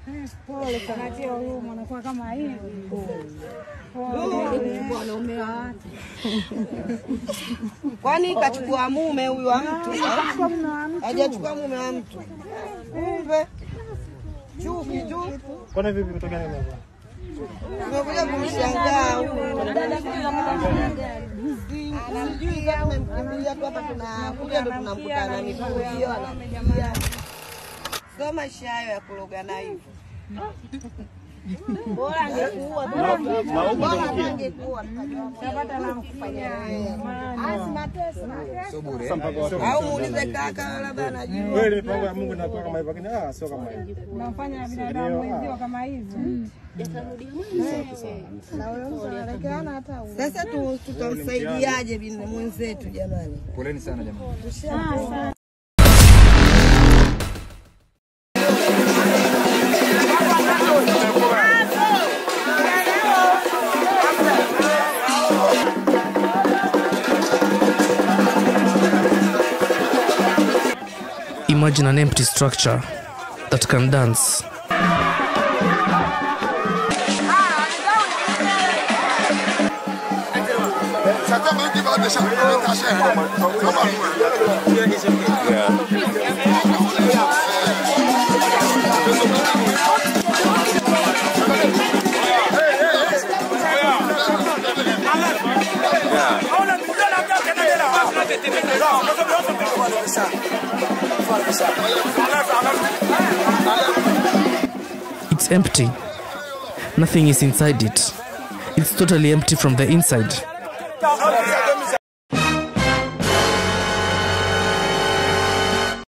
Pole sana, tia huruma, unakuwa kama hivi. Wanaume wa watu. Kwani kachukua mume huyu wa mtu? Hajachukua mume wa mtu. Kumbe chuki tu. Kwani vipi kutokea nini hapa? Tumekuja kumshangaa huyu. Si- Sijui kama tumemkimbilia tu hapa tunakuja ndo tunamkutana ni hiyo anakuja. Sio maisha hayo ya kurogana hivyo. Bora angekuua tu. Bora angekuua tukajua. Tapata la kufanya. Au muulize kaka labda anajua. Kweli mipango ya Mungu inakuwa kama hivyo, lakini ah, sio kama hivyo. Unamfanya binadamu wenzio kama hivi. Sasa tu- tutamsaidiaje bin- mwenzetu jamani? Poleni sana jamani. Imagine an empty structure that can dance. It's empty. Nothing is inside it. It's totally empty from the inside.